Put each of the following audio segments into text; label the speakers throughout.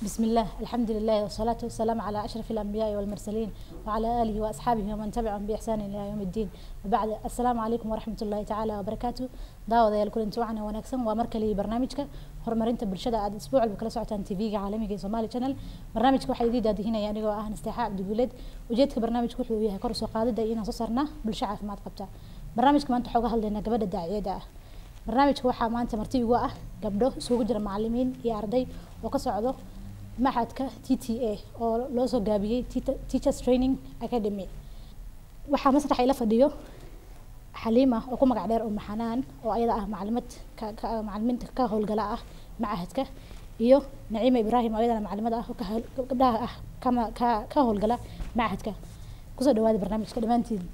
Speaker 1: بسم الله الحمد لله والصلاة والسلام على أشرف الأنبياء والمرسلين وعلى آله وأصحابه ومن تبعهم بإحسان إلى يوم الدين وبعد السلام عليكم ورحمة الله تعالى وبركاته دعوة يا الكل انتوا عنا ونكسن ومركلي برنامجك horumarinta bulshada aad isbuuc walba kala socotaan tv-ga caalamiga ee Somali Channel barnaamijka waxaa idin daadihinaya anigoo ah Nasteexa Cabdiguleed ujeedka barnaamijku wuxuu yahay kor u soo qaadida inaan soo saarna bulsho caafimaad qabta barnaamijka maanta waxaa uga hadlaynaa gabadha daaciyada ah barnaamijka waxaa maanta marti igu ah gabdho isugu jira macalimiin iyo arday oo ka socdo maxadka TTA oo loo soo gaabiyey Teachers Training Academy waxaa masraxa ila fadhiyo xaliima oo ku magac dheer uma xanaan oo ayada ah macalimad macalimiinta ka howlgala ah macahadka iyo naciima ibraahim oo ayadana macalimad ah oo gabdhaha ah kama ka ka howlgala macahadka kusoo dhawaada barnaamijka dhammaantiin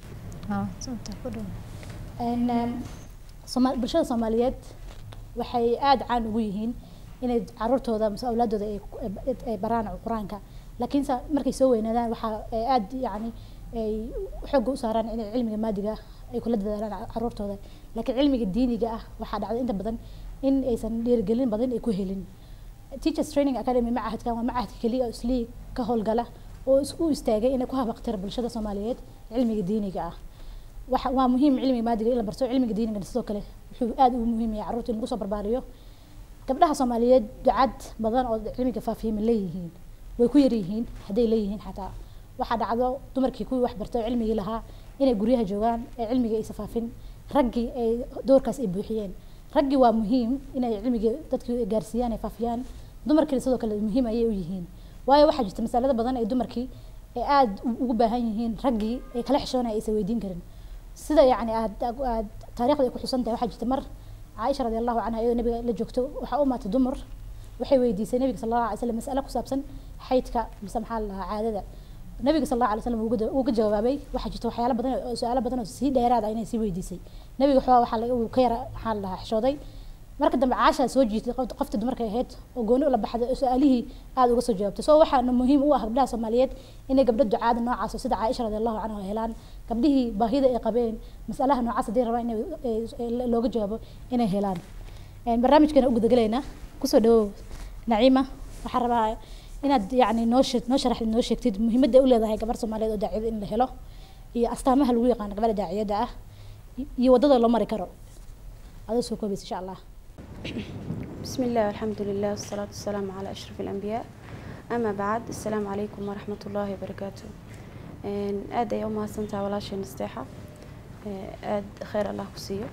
Speaker 1: bulshada soomaaliyeed waxay aada caan ugu yihiin inay caruurtooda mise awlaadooda ay baraan qur-aanka laakiinse markay soo weynaadaan waxaa aada yacni ay xooga u saaraan inay cilmiga maadiga ay kula dadaalaan caruurtooda laakiin cilmiga diiniga ah waxaa dhacday inta badan in aysan dhiirigelin badan ay ku helin teachers training academy macahadkan waa macahadka keliya oo islii ka howlgala oo u istaagay inay ku habaqtira bulshada soomaaliyeed cilmiga diiniga ah waxa waa muhiim cilmiga maadiga in la barto cilmiga diiniga sidoo kale wuxuu aada ugu muhiim yahay carruurta in lagu soo barbaariyo gabdhaha soomaaliyeed ducad badan oo cilmiga faafihima leeyihiin way ku yaryihiin hadday leeyihiin xataa waxaa dhacdo dumarkii kuwii wax bartay oo cilmigii lahaa inay guryaha joogaan ee cilmiga aysa faafin raggii ay doorkaas ay buuxiyeen raggii waa muhiim inay cilmigii dadkii gaarsiiyaan ay faafiyaan dumarkiina sidoo kale muhiim ayay u yihiin waayo waxaa jirta masalada badan ay dumarkii ay aada ugu baahan yihiin raggii ay kala xishoonaya aysan weydiin karin sida yacni aad aad taariikhda ay ku xusan tahay waxaa jirta mar caaisha radi allahu canha iyadoo nabiga la joogto waxaa u maatay dumar waxay weydiisay nabiga sal allahu alay slam mas'ale ku saabsan xaydka mise maxaa la dhahaa caadada nabiga sal allahu alay slam wuu ka jawaabay waxaa jirta waxyaalo badan oo su-aalo badan oo sii dheeraad ah inay sii weydiisay nabiga waxaa waxaa uu ka yara maxaa la dhahaa xishooday marka dambe caashaa soo jiitay qofta dumarka ahayd oo gooni ula baxday oo su-aalihii aada uga soo jawaabtay so waxaana muhiim u ah gabdhaha soomaaliyeed inay gabdho ducaada noocaas oo sida caaisha radi allahu canha helaan gabdhihii baahida ay qabeen masalaha noocaas haddii rabaan in looga jawaabo inay helaan barnaamijkana u gudagalaynaa kusoo dhawow naciima waxaa rabaa inaad yani noo shee noo sharaxdid noo sheegtid muhiimadda ay u leedahay gabar soomaaliyeed oo daaciyada in la helo iyo astaamaha lagu yaqaano gabadha daaciyada ah iyo waddada loo mari karo adoo soo koobaysa insha allah
Speaker 2: بسم الله والحمد لله والصلاة والسلام على أشرف الأنبياء أما بعد السلام عليكم ورحمة الله وبركاته aad ay u mahadsantaha walaasheen nasteexa aad kheyr allah ku siiyo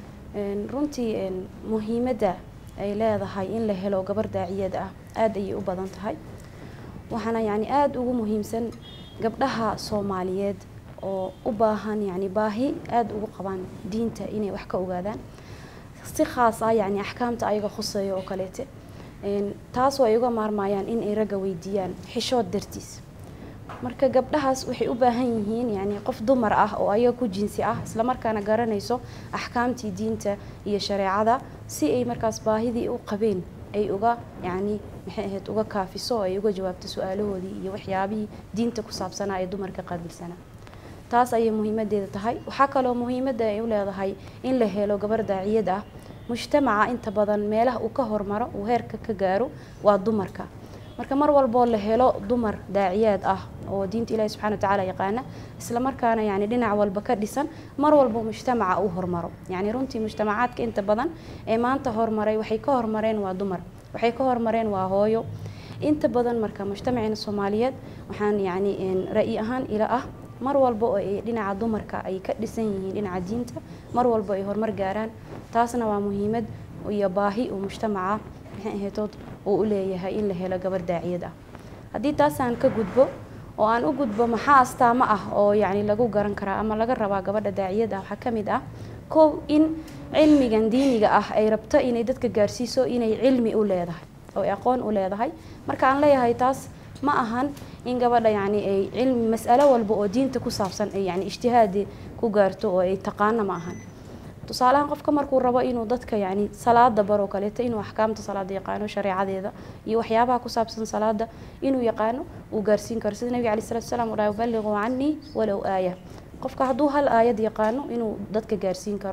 Speaker 2: runtii muhiimadda ay leedahay in la helo gabar daaciyad ah aad ayay u badan tahay waxaana yani aada ugu muhiimsan gabdhaha soomaaliyeed oo u baahan yani baahi aada ugu qabaan diinta inay wax ka ogaadaan si khaas ah yani axkaamta ayaga khuseeya oo kaleete taasoo ay uga maarmayaan in ay ragga weydiiyaan xishood dartiis marka gabdhahaas waxay u baahan yihiin yani qof dumar ah oo ayaga ku jinsi ah islamarkaana garanayso axkaamtii diinta iyo shareecada si ay markaas baahidii u qabeen ay uga yani maxay ahayd uga kaafiso oo ay uga jawaabto su-aalahoodii iyo waxyaabihii diinta ku saabsanaa ee dumarka qaabilsanaa taas ayay muhiimadeeda tahay waxaa kaloo muhiimadda ay u leedahay in la helo gabar daaciyad ah mujtamaca inta badan meelaha uu ka hormaro uu heerka ka gaaro waa dumarka marka mar walboo la helo dumar daaciyaad ah oo diinta ilahi subxana watacaala yaqaana islamarkaana yani dhinac walba ka dhisan mar walbo mujtamaca uu hormaro yani runtii mujtamacaadka inta badan ee maanta hormaray waxay ka hormareen waa dumar waxay ka hormareen waa hooyo inta badan marka mujtamaceena soomaaliyeed waxaan yani ra-yi ahaan ila ah mar walba oo ay dhinaca dumarka ay ka dhisan yihiin dhinaca diinta mar walba ay horumar gaaraan taasna waa muhiimad iyo baahi uu mujtamaca maxay ahaytood uu u leeyahay in la helo gabar daaciyad ah haddii taasaan ka gudbo oo aan u gudbo maxaa astaamo ah oo yacni lagu garan karaa ama laga rabaa gabadha daaciyad ah waxaa ka mid ah kow in cilmigan diiniga ah ay rabto inay dadka gaarsiiso inay cilmi u leedahay oo ay aqoon u leedahay marka aan leeyahay taas ma ahan in gabadha yani ay cilmi mas'alo walba oo diinta ku saabsan ay yani ijtihaadi ku gaarto oo ay taqaano ma ahan tusaalahaan qofka markuu rabo inuu dadka yani salaada baro kaleeto inuu axkaamta salaada yaqaano shareecadeeda iyo waxyaabaha ku saabsan salaada inuu yaqaano uu gaarsiin karo sida nabiga alai salatu salaam uu ubaliquu canii walow aaya qofka hadduu hal aayad yaqaano inuu dadka gaarsiin karo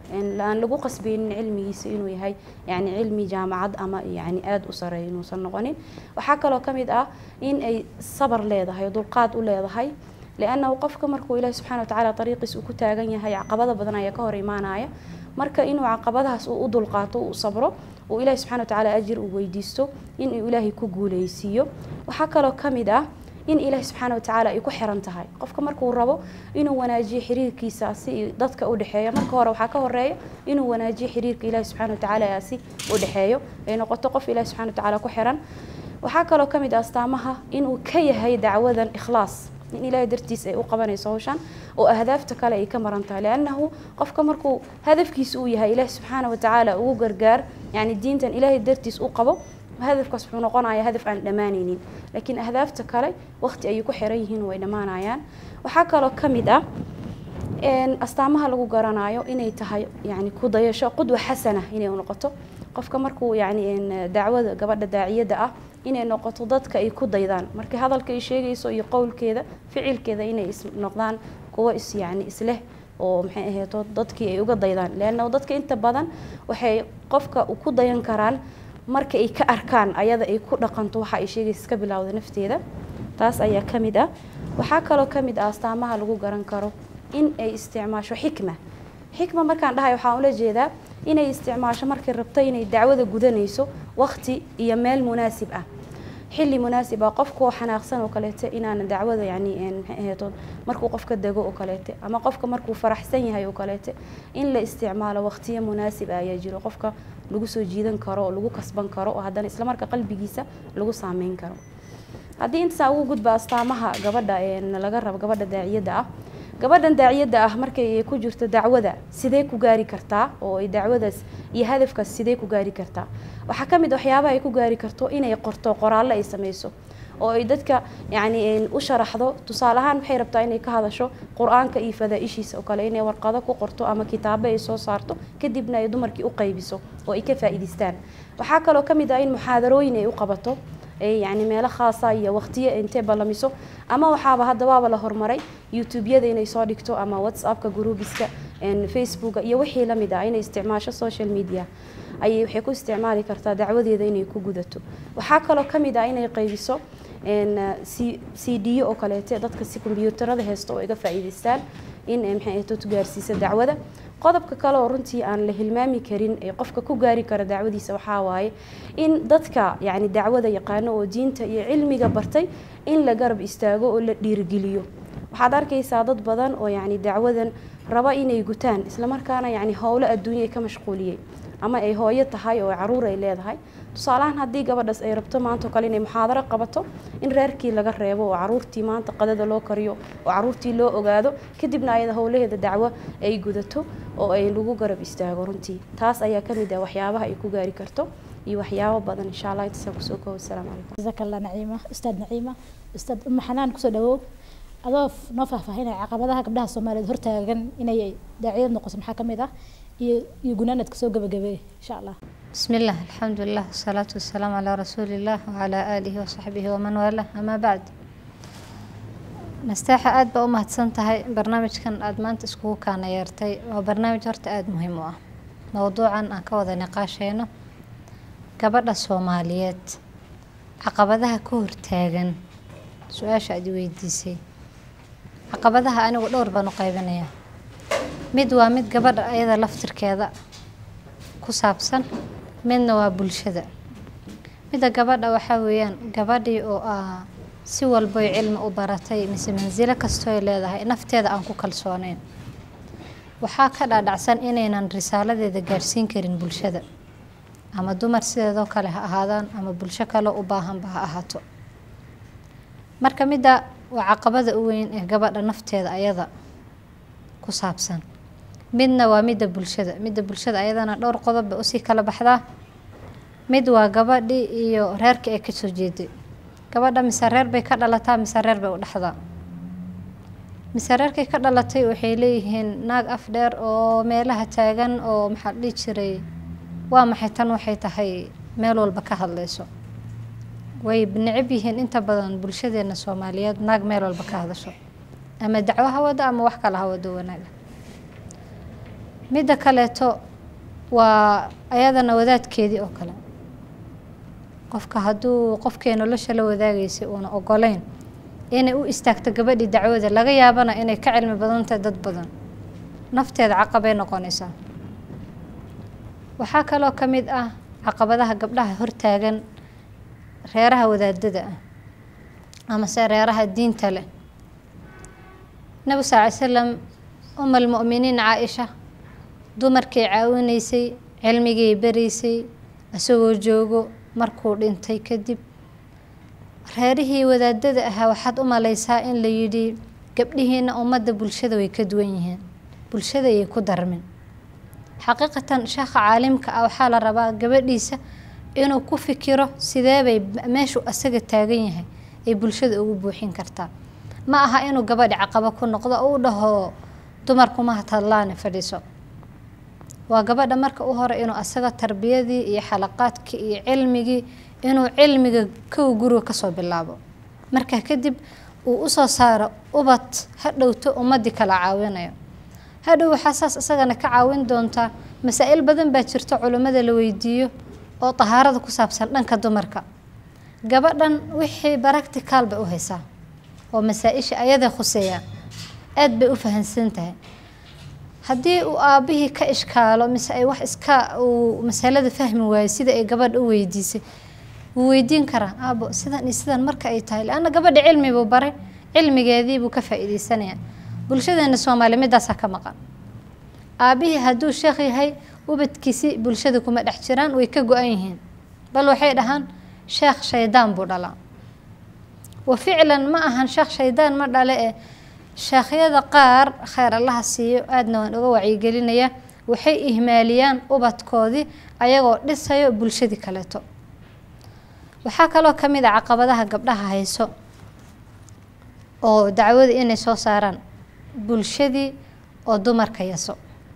Speaker 2: aan lagu qasbaynin cilmigiisa inuu yahay yani cilmi jaamacad ama yani aada u sareeya inuusan noqonin waxaa kaloo ka mid ah in ay sabar leedahay oo dulqaad u leedahay liannahu qofka markuu ilaahi subxana watacaala dariiqiis uu ku taagan yahay caqabada badan ayaa ka hor imaanaya marka inuu caqabadahaas uu u dulqaato uu sabro uu ilaahi subxana watacaala ajir uu weydiisto inuu ilaahay ku guuleysiiyo waxaa kaloo ka mid ah in ilaahi subxaana watacaala ay ku xiran tahay qofka markuu rabo inuu wanaajiyo xiriirkiisa si dadka u dhexeeya marka hore waxaa ka horeeya inuu wanaajiyo xiriirka ilaahi subxana watacaala si u dhexeeyo ay noqoto qof ilaahi subxana watacaala ku xiran waxaa kaloo ka mid ah astaamaha inuu ka yahay dacwadan ikhlaas in ilaahay dartiis ay u qabanayso hawshan oo ahdaafta kale ay ka maran tahay liannahu qofka markuu hadafkiisa uu yahay ilaahi subxaana watacaala ugu gargaar yani diintan ilaahay dartiis u qabo hadafkaas wuxuu noqonayaa hadaf aan dhammaanaynin laakiin ahdaafta kale waqti ayay ku xiran yihiin way dhammaanayaan waxaa kaloo ka mid ah astaamaha lagu garanayo inay tahay yani ku dayasho qudwa xasana inay noqoto qofka markuu yani dacwada gabadha daaciyadda ah inay noqoto dadka ay ku daydaan markii hadalka ay sheegayso iyo qowlkeeda ficilkeeda inay is noqdaan kuwo is yani isleh oo maxay ahayto dadkii ay uga daydaan leanna dadka inta badan waxay qofka ku dayan karaan marka ay ka arkaan ayada ay ku dhaqanto waxa ay sheegaysa iska bilowda nafteeda taas ayaa ka mid ah waxaa kaloo ka mid ah astaamaha lagu garan karo in ay isticmaasho xikma xikma markaan dhahay waxaan ula jeedaa inay isticmaasho markay rabto inay dacwada gudanayso waqti iyo meel munaasib ah xilli munaasib ah qofkoo xanaaqsan oo kaleete inaana dacwada yani maxay ahayto markuu qofka dego oo kaleete ama qofka markuu faraxsan yahay oo kaleete in la isticmaalo waqtiyo munaasib ah ayaa jiro qofka lagu soo jiidan karo oo lagu kasban karo oo haddana islamarka qalbigiisa lagu saameyn karo haddii intasaa ugu gudba astaamaha gabadha laga rabo gabadha daaciyadda ah gabadhan daaciyadda ah markay ku jirto dacwada sidee ku gaari kartaa oo ay dacwadaas iyo hadafkaas sidee ku gaari kartaa waxaa ka mid waxyaabaha ay ku gaari karto inay qorto qoraallo ay sameyso oo ay dadka yani u sharaxdo tusaale ahaan waxay rabtaa inay ka hadasho qur-aanka iyo fadaa-ishiisa oo kale inay warqado ku qorto ama kitaabo ay soo saarto kadibna ay dumarkii u qaybiso oo ay ka faa'iidaystaan waxaa kaloo ka mid ah in muxaadarooyin ay u qabato yani meelo khaasa iyo waqtiyo intee ballamiso ama waxaaba hadda waaba la horumaray youtube-yada inay soo dhigto ama whatsappka gruubiska facebooka iyo wixii lamid ah inay isticmaasho social media ayay waxay ku isticmaali kartaa dacwadeeda inay ku gudato waxaa kaloo ka mid ah inay qaybiso c d oo kaleete dadka si kombyuutarada haysta oo iga faa'iidaystaan in maxay ahto gaarsiisa dacwada qodobka kale oo runtii aan la hilmaami karin ee qofka ku gaari kara dacwadiisa waxaa waaye in dadka yani dacwada yaqaano oo diinta iyo cilmiga bartay in la garab istaago oo la dhiirigeliyo waxaad arkaysaa dad badan oo yani dacwadan raba inay gutaan islamarkaana yani howlo adduunya ka mashquuliyey ama ay hooyo tahay oo caruur ay leedahay tusaalahaan haddii gabadhaas ay rabto maanta o kale inay muxaadaro qabato in reerkii laga reebo oo caruurtii maanta qadada loo kariyo oo caruurtii loo ogaado kadibna ayada howlaheeda dacwo ay gudato oo ay lagu garab istaago runtii taas ayaa ka mid ah waxyaabaha ay ku gaari karto iyo waxyaabo badan insha allah intaasaan kusoo koobo asalaamu calaykum
Speaker 1: jazaaka allah naciima ustaad naciima ustaad uma xanaan kusoo dhawow adoo noo faahfaahinaya caqabadaha gabdhaha soomaaliyeed hortaagan inay daaciyad noqoto maxaa ka mid ah iyo iyo gunaanadka soo gabagabeey insha allah
Speaker 3: بسم الله الحمد لله والصلاة والسلام على رسول الله وعلى آله وصحبه ومن والاه أما بعد nastaaxa aada baa u mahadsan tahay barnaamijkan aada maanta iskugu kaana yeertay waa barnaamij horta aada muhiim u ah mowduucan aan ka wada niqaasheyno gabadha soomaaliyeed caqabadaha ka hortaagan su-aasha aad i weydiisay caqabadaha anigu dhowr baan u qaybinaya mid waa mid gabadha ayada laftirkeeda ku saabsan midna waa bulshada midda gabadha waxaa weeyaan gabadhii oo ah si walboy cilmi u baratay mise mansilo kastooy leedahay nafteeda aan ku kalsooneyn waxaa ka dhaadhacsan inaynan risaaladeeda gaadhsiin karin bulshada ama dumar sideedoo kale ha ahaadaan ama bulsho kale u baahanba ha ahaato marka midda waa caqabada u weyn ee gabadha nafteeda ayada ku saabsan midna waa midda bulshada midda bulshada ayadana dhowr qodob bay usii kala baxdaa mid waa gabadhii iyo reerka ay kasoo jeeday gabadha mise reer bay ka dhalataa mise reer bay u dhexdaa mise reerkay ka dhalatay waxay leeyihiin naag af dheer oo meelaha taagan oo maxaa dhihi jiray waa maxay tan waxay tahay meel walba ka hadlayso way necab yihiin inta badan bulshadeena soomaaliyeed naag meel walba ka hadasho ama dacwo ha wado ama wax kale ha wado wanaaga midda kaleeto waa ayadana wadaadkeedii oo kale qofka hadduu qofkii nolosha la wadaagaysay uuna ogoleyn inay u istaagto gabadhii dacwada laga yaabana inay ka cilmi badan tahay dad badan nafteeda caqabay noqonaysaa waxaa kaloo ka mid ah caqabadaha gabdhaha hortaagan reeraha wadaadada ah amase reeraha diinta leh nabi sal ly slam uma almu'miniin caa-isha dumarkay caawinaysay cilmigay baraysay isagoo joogo markuu dhintay kadib reerihii wadaadada ahaa waxaad u malaysaa in la yidhi gabdhihiina ummadda bulshada way ka duwan yihiin bulshada ayay ku darmin xaqiiqatan sheekha caalimka ah waxaa la rabaa gabadhiisa inuu ku fikiro sideebay meeshuu asaga taagan yahay ay bulshada ugu buuxin kartaa ma aha inuu gabadhi caqabo ku noqdo oo u dhaho dumarkuma hadlaane fadhiiso waa gabadha marka u hore inuu asaga tarbiyadii iyo xalaqaadkii iyo cilmigii inuu cilmiga kow guriga kasoo bilaabo markaa kadib uu usoo saaro ubad hadhowto ummadii kala caawinayo hadhow waxaa saas isagana ka caawin doontaa masaa-il badan baa jirto culimmada la weydiiyo oo tahaarada ku saabsan dhanka dumarka gabadhan wixii baractical bay u haysaa oo masaa-isha ayaday khuseeyaan aada bay u fahansan tahay haddii uu aabbihii ka ishkaalo mise ay wax iska uu masalada fahmi waayo sida ay gabadha u weydiisay wuu weydiin karaa aabo sidan iyo sidan marka ay tahay leanna gabadha cilmi buu baray cilmigeedii buu ka faa'iideysanaya bulshadeena soomaaliya midaasaa ka maqan aabbihii hadduu sheekh yahay ubadkiisi bulshada kuma dhex jiraan way ka go-an yihiin bal waxay dhahaan sheekh shaydaan buu dhalaa wa ficlan ma ahan sheekh shaydaan ma dhale ee sheekhyada qaar kheyr allaha siiyo aadna waan uga wacyigelinayaa waxay ihmaaliyaan ubadkoodii ayagoo dhisayo bulshadii kaleeto waxaa kaloo ka mid a caqabadaha gabdhaha hayso oo dacwada inay soo saaraan bulshadii oo dumarka yaso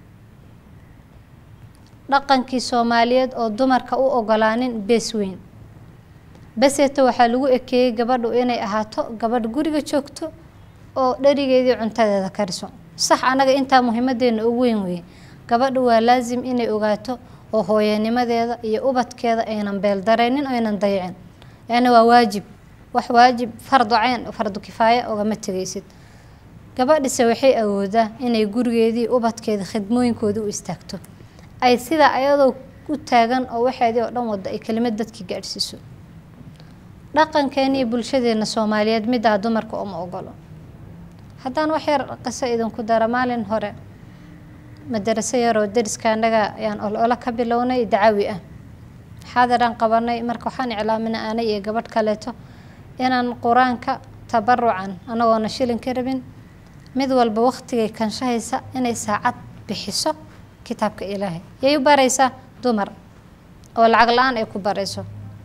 Speaker 3: dhaqankii soomaaliyeed oo dumarka u ogolaanin bees weyn baseeto waxaa lagu ekeeyey gabadhu inay ahaato gabadh guriga joogto oo dherigeedii cuntadeeda kariso sax anaga intaa muhiimadeena ugu weyn weye gabadhu waa laasim inay ogaato oo hooyanimadeeda iyo ubadkeeda aynan beeldareynin aynan dayicin leanna waa waajib wax waajib fardu ceyn fardu kifaaya ogama tegaysid gabadhise waxay awoodaa inay gurigeedii ubadkeeda khidmooyinkooda u istaagto ay sidaa ayadoo u taagan oo waxeedii oo dhan wada ay kelimad dadkii gaadhsiiso dhaqankeeniiyo bulshadeena soomaaliyeed middaa dumarka uma ogolo haddaan wax yar qiso idinku dara maalin hore madaraso yaroo dariska annaga ayaan ol-olo ka bilownay dacawi ah xaadiraan qabanay marka waxaan iclaaminay aanay iyo gabadh kaleeto inaan qur-aanka tabarucan anagoona shilin ka rabin mid walba waqtigay kanshahaysa inay saacad bixiso kitaabka ilaahay yay u baraysaa dumar oo lacag la-aan ay ku barayso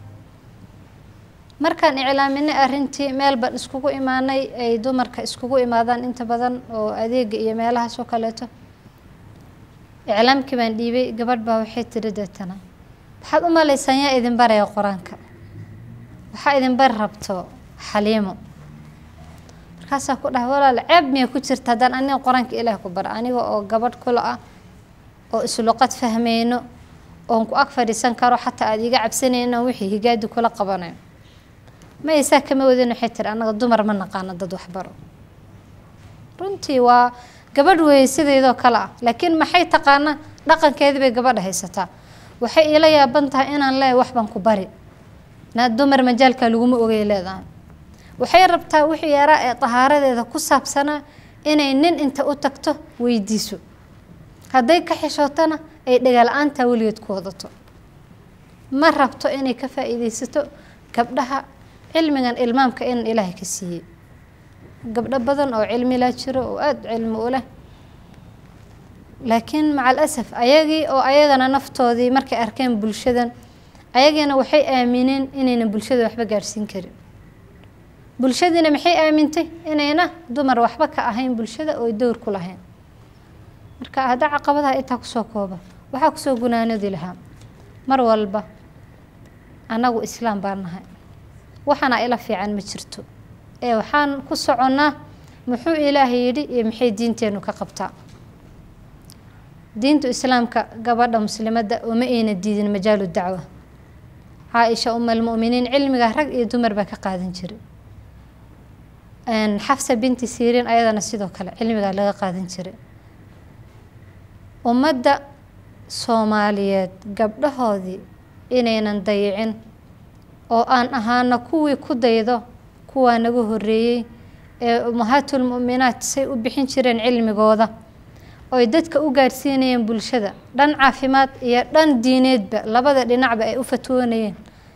Speaker 3: markaan iclaaminay arrintii meel baan iskugu imaanay ay dumarka iskugu imaadaan inta badan oo adeega iyo meelahaas oo kaleeto iclaamkii baan dhiibay gabadh baa waxay tiri deetana waxaad u malaysaan yaa idin baraya qur-aanka waxaa idin bari rabto xaliimo markaasaa ku dhaha walaal ceeb miyay ku jirta haddaan aniga qur-aanka ilaah ku bara aniga oo gabadh kula ah oo isluqad fahmayno oon ku ag fadhiisan karo xataa aada iga cabsanayno wixii higaadi kula qabanayo maysaa kama wadin waxay tiri annaga dumar ma naqaano dad waxbaro runtii waa gabadh weeye sideedoo kale ah laakiin maxay taqaanaa dhaqankeedii bay gabadha haysataa waxay iila yaaban tahay inaan leehay wax baan ku bari naa dumar majaalka laguma ogay leedahay waxay rabtaa wixii yaraa ee tahaaradeeda ku saabsanaa inay nin inta u tagto weydiiso hadday ka xishootana ay dhagala-aantaa weligeed ku wadato ma rabto inay ka faa'iideysato gabdhaha cilmigan ilmaamka in ilaahay ka siiyey gabdho badan oo cilmi laa jiro oo aada cilmi u leh laakiin maca alasaf ayagii oo ayagana naftoodii markay arkeen bulshadan ayagiina waxay aamineen inaynan bulshada waxba gaadhsiin karin bulshadiina maxay aamintay inayna dumar waxba ka ahayn bulshada oo dowr ku lahayn marka haddaa caqabadaha intaa kusoo kooba waxaa kusoo gunaanadi lahaa mar walba annagu islaam baan nahay waxaana ila fiican ma jirto ee waxaan ku soconnaa muxuu ilaahay yidhi iyo maxay diinteennu ka qabtaa diinta islaamka gabadha muslimadda uma ayna diidin majaalu dacwa caaisha umalmu'miniin cilmiga rag iyo dumar baa ka qaadan jiray xafsa binti siiriin ayadana sidoo kale cilmigaa laga qaadan jiray ummadda soomaaliyeed gabdhahoodii inaynan dayicin oo aan ahaana kuwii ku daydo kuwaa naga horeeyey ee umahaatul mu'minaat say u bixin jireen cilmigooda oy dadka u gaadhsiinayeen bulshada dhan caafimaad iyo dhan diineedba labada dhinacba ay u fatwoonayeen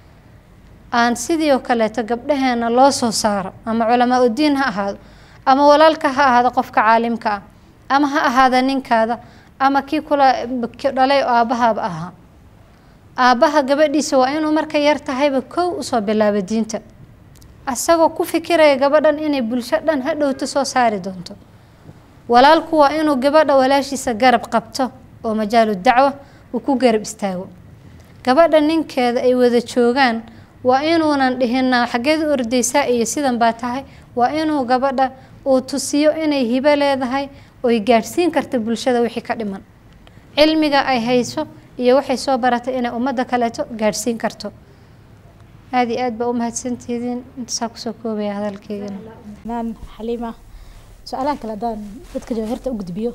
Speaker 3: aan sidii oo kaleeto gabdhaheena loo soo saaro ama culamaa udiin ha ahaado ama walaalka ha ahaado qofka caalimka ah ama ha ahaada ninkaada ama kii kula dhalay oo aabbahaaba ahaa aabbaha gabadhiisa waa inuu marka yar tahayba kow usoo bilaabo diinta asagoo ku fikiraya gabadhan inay bulsho dhan ha dhowto soo saari doonto walaalku waa inuu gabadha walaashiisa garab qabto oo majaalu dacwa uu ku garab istaago gabadha ninkeeda ay wada joogaan waa inuunan dhihinaa xaggeed u ordaysaa iyo sidan baa tahay waa inuu gabadha uu tusiyo inay hibo leedahay oy gaadhsiin karta bulshada wixii ka dhiman cilmiga ay hayso iyo waxay soo baratay inay ummadda kaleeto gaadhsiin karto aada iyo aad baa u mahadsantihiin intasaa kusoo koobaya hadalkeygana
Speaker 1: naan xaliima su-aalaha kale haddaan dadka jawahirta u gudbiyo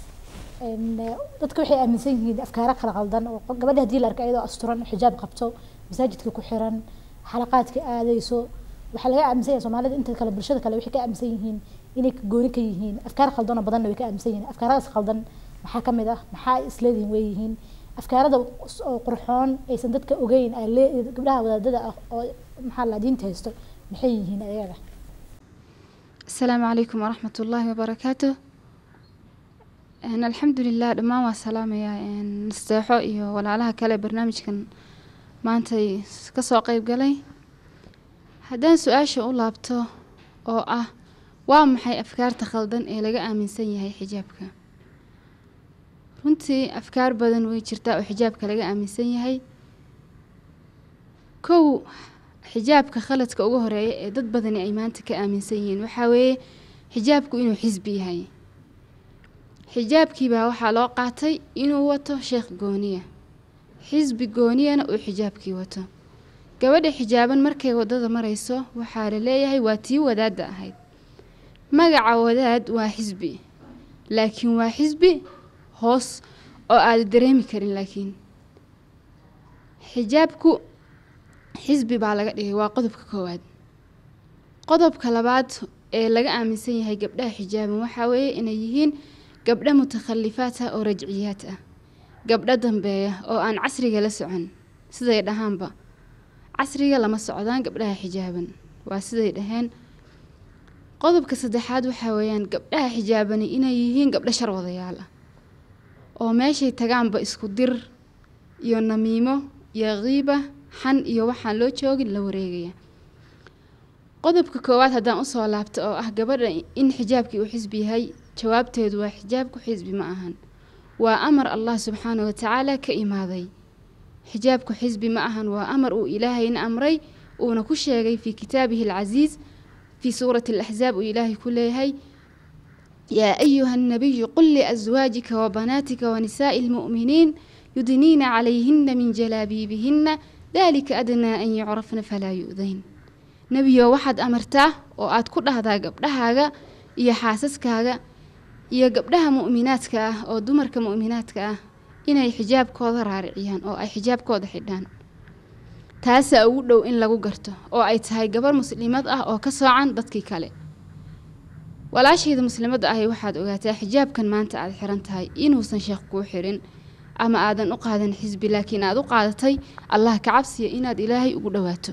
Speaker 1: dadka waxay aaminsan yihiin afkaaro kala qaldan oo gabadha haddii la arka iyadoo asturan xijaab qabto masaajidka ku xiran xalaqaadka aadayso waxaa laga aaminsan yahay soomaalida inta kale bulshada kale waxay ka aaminsan yihiin inay gooni ka yihiin afkaar qaldan oo badanna way ka aaminsan yihiin afkaaradaas qaldan maxaa ka mid ah maxaa isleedihin way yihiin afkaarada oo qurxoon aysan dadka ogeyn gabdhaha wadaadada ah oo maxaa la diinta haysto maxay yihiin ayaga
Speaker 2: asalaamu calaykum waraxmat ullaahi wabarakaatu alxamdulilah dhammaan waa salaamayaa nasteexo iyo walaalaha kale barnaamijkan maantay kasoo qeyb galay haddaan su-aasha u laabto oo ah waa maxay afkaarta khaldan ee laga aaminsan yahay xijaabka runtii afkaar badan way jirtaa oo xijaabka laga aaminsan yahay kow xijaabka khaladka ugu horeeya ee dad badani ay maanta ka aaminsan yihiin waxaa weeye xijaabku inuu xisbi yahay xijaabkiibaa waxaa loo qaatay inuu wato sheekh gooniya xisbi gooniyana uu xijaabkii wato gabadha xijaaban markay waddada marayso waxaa la leeyahay waa tii wadaadda ahayd magaca wadaad waa xisbi laakiin waa xisbi hoos oo aada dareemi karin laakiin xijaabku xisbi baa laga dhigay waa qodobka koowaad qodobka labaad ee laga aaminsan yahay gabdhaha xijaaban waxaa weeye inay yihiin gabdho mutakhalifaat ah oo rajciyaad ah gabdho dambeeya oo aan casriga la socon siday dhahaanba casriga lama socdaan gabdhaha xijaaban waa siday dhaheen qodobka saddexaad waxaa weeyaan gabdhaha xijaabani inay yihiin gabdho shar wadayaal ah oo meeshay tagaanba isku dir iyo namiimo iyo qiiba xan iyo waxaan loo joogin la wareegaya qodobka koowaad haddaan usoo laabto oo ah gabadha in xijaabkii uu xisbi yahay jawaabteedu waa xijaabku xisbi ma ahan waa amar allah subxaana wa tacaala ka imaaday xijaabku xisbi ma ahan waa amar uu ilaahayna amray uuna ku sheegay fii kitaabihi alcasiis fii suurati alaxsaab uu ilaahay ku leeyahay yaa ayuha annabiyu qul liaswaajika wabanaatika wanisaa'i almu'miniin yudniina calayhina min jalaabiibihina dalika adnaa an yucrafna falaa yu'dayn nebiyo waxaad amartaa oo aad ku dhahdaa gabdhahaaga iyo xaasaskaaga iyo gabdhaha mu'minaadka ah oo dumarka mu'minaadka ah inay xijaabkooda raariciyaan oo ay xijaabkooda xidhaan taasaa ugu dhow in lagu garto oo ay tahay gabar muslimad ah oo ka soocan dadkii kale walaashayda muslimadda ahi waxaad ogaataa xijaabkan maanta aad xiran tahay inuusan sheekh kuu xirin ama aadan u qaadan xisbi laakiin aad u qaadatay allah ka cabsiya inaad ilaahay ugu dhowaato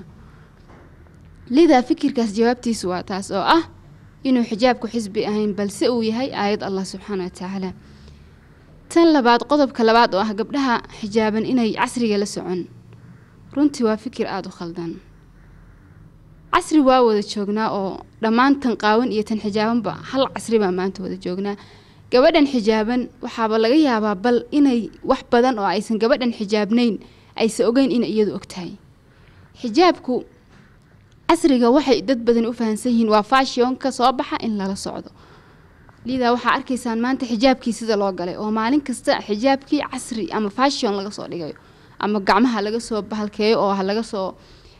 Speaker 2: lidaa fikirkaas jawaabtiisu waa taas oo ah inuu xijaabku xisbi ahayn balse uu yahay aayad allah subxaana wa tacaala tan labaad qodobka labaad oo ah gabdhaha xijaaban inay casriga la socon runtii waa fikir aada u khaldan casri waa wada joognaa oo dhammaan tan qaawan iyo tan xijaabanba hal casri baa maanta wada joognaa gabadhan xijaaban waxaaba laga yaabaa bal inay wax badan oo aysan gabadhan xijaabnayn aysan ogeyn inay iyadu ogtahay xijaabku casriga waxay dad badan u fahamsan yihiin waa faashionka soo baxa in lala socdo
Speaker 4: liidaa waxaa arkaysaan maanta xijaabkii sida loo galay oo maalin kasta xijaabkii casri ama fashion laga soo dhigayo ama gacmaha laga soo bahalkeeyo oo ha laga soo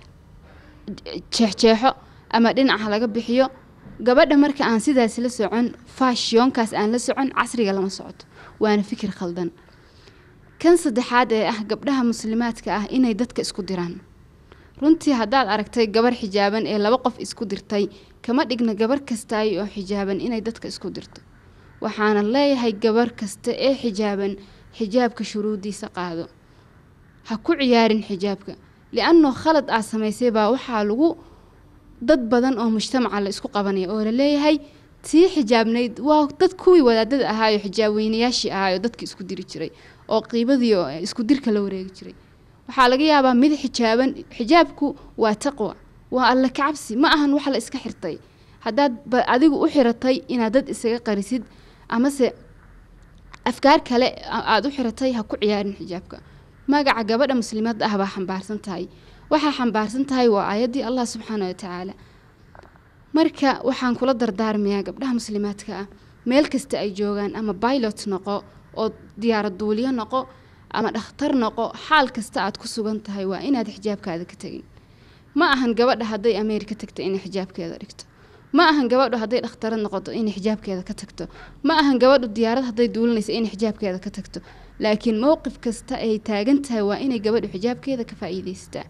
Speaker 4: jeexjeexo ama dhinaca laga bixiyo gabadha marka aan sidaas la socon fashionkaas aan la socon casriga lama socoto waana fikir khaldan kan saddexaad ee ah gabdhaha muslimaadka ah inay dadka isku diraan runtii haddaad aragtay gabar xijaaban ee laba qof isku dirtay kama dhigna gabar kastaay oo xijaaban inay dadka isku dirto waxaana leeyahay gabar kasta ee xijaaban xijaabka shuruudiisa qaado ha ku ciyaarin xijaabka li-annoo khalad aad samaysay baa waxaa lagu dad badan oo mujtamaca la isku qabanaya oo la leeyahay tii xijaabnayd waa dad kuwii wadaadada ahaayo xijaab weynayaashii ahaayo dadka isku diri jiray oo qiibadii oo isku dirka la wareegi jiray waxaa laga yaabaa mid xijaaban xijaabku waa taqwa waa alle kacabsi ma ahan wax la iska xirtay haddaad ba adigu u xiratay inaad dad isaga qarisid amase afkaar kale aada u xiratay ha ku ciyaarin xijaabka magaca gabadha muslimadda ah baa xambaarsan tahay waxaa xambaarsan tahay waa aayaddii allah subxaana wa tacaala marka waxaan kula dardaarmayaa gabdhaha muslimaadka ah meel kasta ay joogaan ama pilot noqo oo diyaarad duuliyo noqo ama dhakhtar noqo xaal kasta aad ku sugan tahay waa inaad xijaabkaada ka tegin ma ahan gabadha hadday ameerika tagto inay xijaabkeeda dhigto ma ahan gabadhu hadday dhakhtarad noqoto inay xijaabkeeda ka tagto ma ahan gabadhu diyaarad hadday duulinaysa inay xijaabkeeda ka tagto laakiin mowqif kasta ay taagan tahay waa inay gabadhu xijaabkeeda ka faa'iidaystaa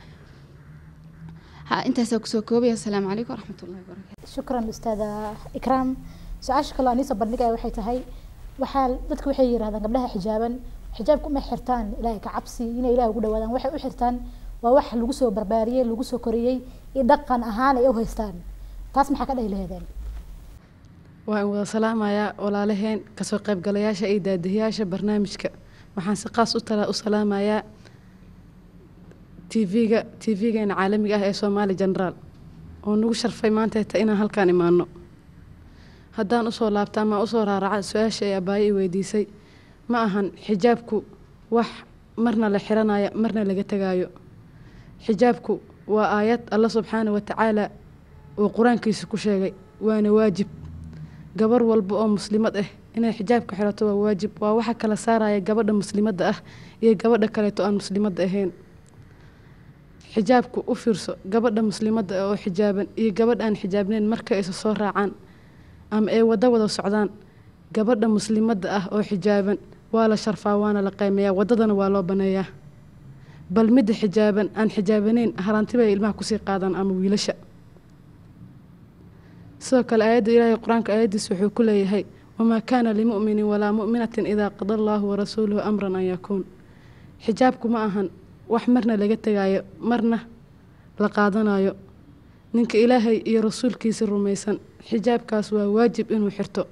Speaker 4: ha intaasaa kusoo koobaya asalaamu calaykum waraxmatullahi wabarakatu
Speaker 1: shukran ustaada ikraam su-aasha kaloo aniisoo bandhigaya waxay tahay waxaa dadku waxay yirahdaan gabdhaha xijaaban xijaabku ma xirtaan ilaahay ka cabsi inay ilaah ugu dhawaadaan waxay u xirtaan waa wax lagu soo barbaariyey lagu soo koriyey iyo dhaqan ahaan ay u haystaan taas maxaa ka dhahi laheedeen
Speaker 5: waan wada salaamayaa walaalaheen kasoo qaybgalayaasha iyo daadihiyaasha barnaamijka waxaan si qaas u tala u salaamayaa tv-ga tv-geena caalamiga ah ee soomaali generaal oo nagu sharfay maanteeta inaan halkaan imaano haddaan usoo laabta ama usoo raaraca su-aasha ee abaayo i weydiisay ma ahan xijaabku wax marna la xiranayo marna laga tegaayo xijaabku waa aayad alla subxaana wa tacaala uu qur-aankiisa ku sheegay waana waajib gabar walba oo muslimad ah inay xijaabka xirato waa waajib waa waxa kala saaraya gabadha muslimadda ah iyo gabadha kaleeto aan muslimadda ahayn xijaabku u fiirso gabadha muslimadda ah oo xijaaban iyo gabadh aan xijaabnayn marka isa soo raacaan ama ay wada wada socdaan gabadha muslimadda ah oo xijaaban waa la sharfaa waana la qaymeeyaa waddadana waa loo baneeyaa bal midda xijaaban aan xijaabanayn haraantibay ilmaha kusii qaadaan ama wiilasha sidoo kale aayadda ilaahay qur-aanka aayaddiisa wuxuu ku leeyahay wamaa kaana limu'minin walaa mu'minatin idaa qada allaahu warasuuluhu amran an yakuun xijaabku ma ahan wax marna laga tegaayo marna la qaadanayo ninka ilaahay iyo rasuulkiisa rumaysan xijaabkaas waa waajib inuu xirto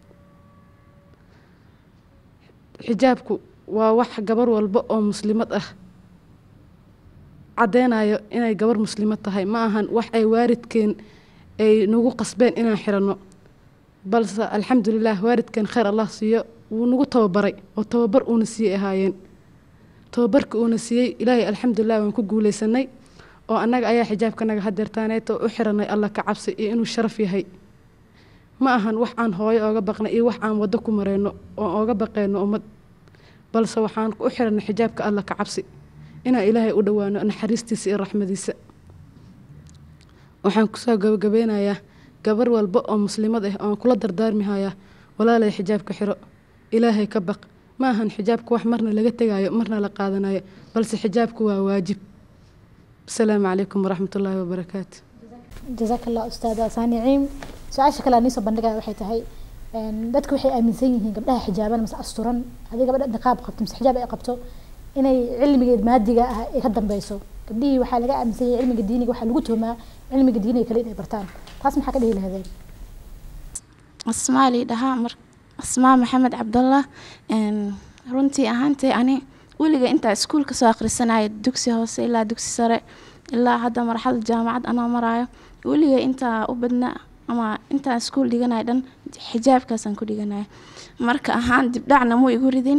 Speaker 5: xijaabku waa wax gabar walba oo muslimad ah caddeynayo inay gabar muslimad tahay ma ahan wax ay waaridkeen ay nagu qasbeen inaan xiranno balse alxamdulilah waaridkeen kheyr allah siiyo wuu nagu tababaray oo tababar uuna siiyey ahaayeen tababarka uuna siiyey ilaahay alxamdulilah waan ku guuleysanay oo annaga ayaa xijaabkanaga hadeertaaneeto u xiranay alla ka cabsi iyo inuu sharaf yahay ma ahan wax aan hooyo ooga baqnay iyo wax aan waddo ku mareyno oo ooga baqeyno ummad balse waxaan u xiranay xijaabka alla ka cabsi inaan ilaahay u dhowaano naxariistiisa iyo raxmadiisa waxaan kusoo gabagabeynayaa gabar walba oo muslimad ah oon kula dardaarmihayaa walaalay xijaabka xiro ilaahay ka baq ma ahan xijaabka wax marna laga tegaayo marna la qaadanayo balse xijaabku waa waajib asalaamu calaykum waraxmat ullaahi wabarakaatu
Speaker 1: jazaaka allah ustaada saaniciim su-aasha kale aan iisoo bandhigaya waxay tahay dadka waxay aaminsan yihiin gabdhaha xijaaban mase asturan haddii gabadha niqaab qabto mase xijaab ay qabto inay cilmiga maadiga ah ay ka dambeyso gabdhihii waxaa laga aaminsan yahay cilmiga diiniga waxaa lagu tuhmaa cilmiga diiniga kale inay bartaan taas maxaa ka dhihi lahaydeen
Speaker 6: asmaali dhahaa mar asmaa maxamed cabdallah runtii ahaantay ani weliga intaa iskuulka soo akhrisanaya dugsi hoose ilaa dugsi sare ilaa hadda marxalad jaamacad anaa maraayo weliga intaa u badna ama intaan iskuul dhiganaya dhan xijaabkaasaan ku dhiganaya marka ahaan dibdhacna muu igu ridin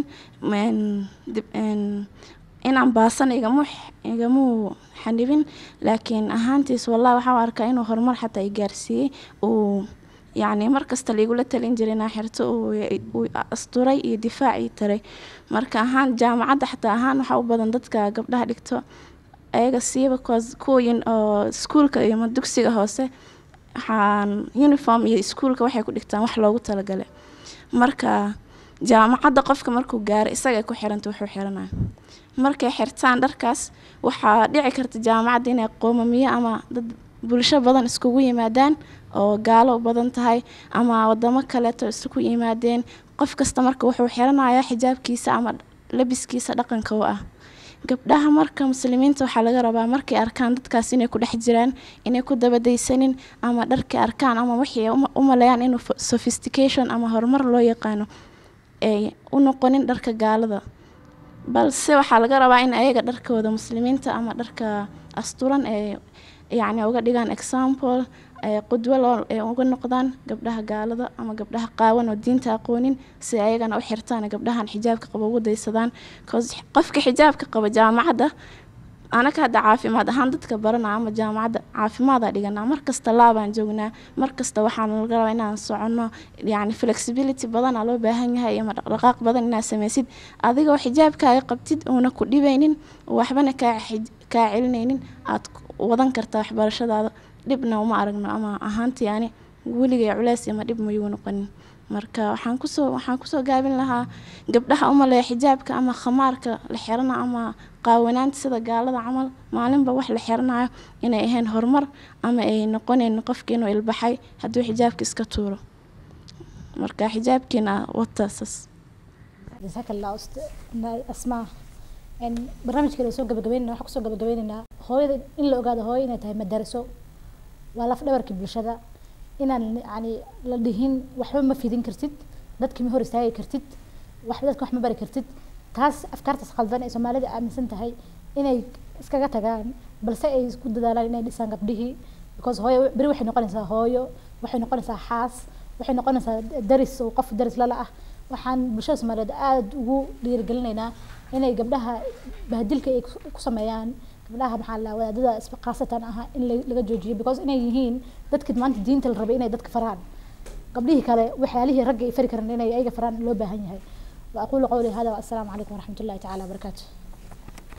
Speaker 6: inaan baasan igamu igamuu xanibin laakiin ahaantiis wallah waxaa arkaa inuu horumar xataa i gaarsiiyey uu yacni mar kasta laigula talin jiray inaa xirto uu uu asturay iyo difaac ii taray marka ahaan jaamacadda xataa ahaan waxaa u badan dadka gabdhaha dhigto ayaga siiba kuwaas kuwayin oo iskuulka iyo ama dugsiga hoose waxaan uniform iyo iskuulka waxay ku dhigtaan wax loogu talagalay marka jaamacadda qofka markuu gaaro isagay ku xiranta wuxuu xiranayo markay xirtaan dharkaas waxaa dhici karta jaamacadda inay qoomamiyo ama dad bulsho badan iskugu yimaadaan oo gaalo u badan tahay ama wadamo kaleeto isugu yimaadeen qof kasta marka wuxuu xiranayaa xijaabkiisa ama labiskiisa dhaqanka u ah gabdhaha marka muslimiinta waxaa laga rabaa markay arkaan dadkaas inay ku dhex jiraan inay ku dabadaysanin ama dharkay arkaan ama wixii u maleeyaan inuu sophistication ama horumar loo yaqaano ay u noqonin dharka gaalada balse waxaa laga rabaa in ayaga dharkooda muslimiinta ama dharka asturan ee yacni uga dhigaan example qudwo loo ay uga noqdaan gabdhaha gaalada ama gabdhaha qaawan oo diinta aqoonin si ayagana u xirtaan gabdhahan xijaabka qaba ugu daysadaan cause qofka xijaabka qaba jaamacadda anaka hadda caafimaad ahaan dadka baranaa ama jaamacadda caafimaada dhiganaa markasta laabaan joognaa markasta waxaan laga rabaa inaan soconno yacni flexibility badanaa loo baahan yahay ama dhaqdhaqaaq badan inaad sameysid adigoo xijaabkaaga qabtid uuna ku dhibaynin waxbana kaa kaa celinaynin aad wadan kartaa waxbarashadaada dhibna uma aragno ama ahaantii ani weligay culeys ama dhib mayuu noqonin marka waxaan kusoo waxaan kusoo gaabin lahaa gabdhaha umaleeya xijaabka ama khamaarka la xirana ama qaawanaanta sida gaalada camal maalinba wax la xiranayo inay ahayn horumar ama ay noqonayn qofka inuu ilbaxay hadduu xijaabka iska tuuro marka xijaabkiina wataasas
Speaker 1: jazaaka allah asmaa barnaamijkeeda soo gabagabeynana waxaan kusoo gabagabeynaynaa hooyada in la ogaado hooyo inay tahay madaraso waa laf dhabarkii bulshada inaan yani la dhihin waxba ma fidin kartid dadki ma hor istaagi kartid wax dadka wax ma bari kartid taas afkaartaas khaldan ee soomaalida aaminsan tahay inay iskaga tagaan balse ay isku dadaalaan inay dhisaan gabdhihii because hooyo beri waxay noqonaysaa hooyo waxay noqonaysaa xaas waxay noqonaysaa daris oo qof daris lala ah waxaan bulshada soomaaliyeed aada ugu dhiirigelinaynaa inay gabdhaha bahdilka ay ku sameeyaan gabdhaha maxaa la wadaadada khaasatan ah in laga joojiyo because inay yihiin dadki maanta diinta la rabay inay dadka faraan gabdhihii kale waxyaalihii ragga ay fari karan inay ayaga faraan loo baahan yahay wa aqulu qawli hada wa assalaamu calaykum waraxmat ullahi tacaala wabarakaatu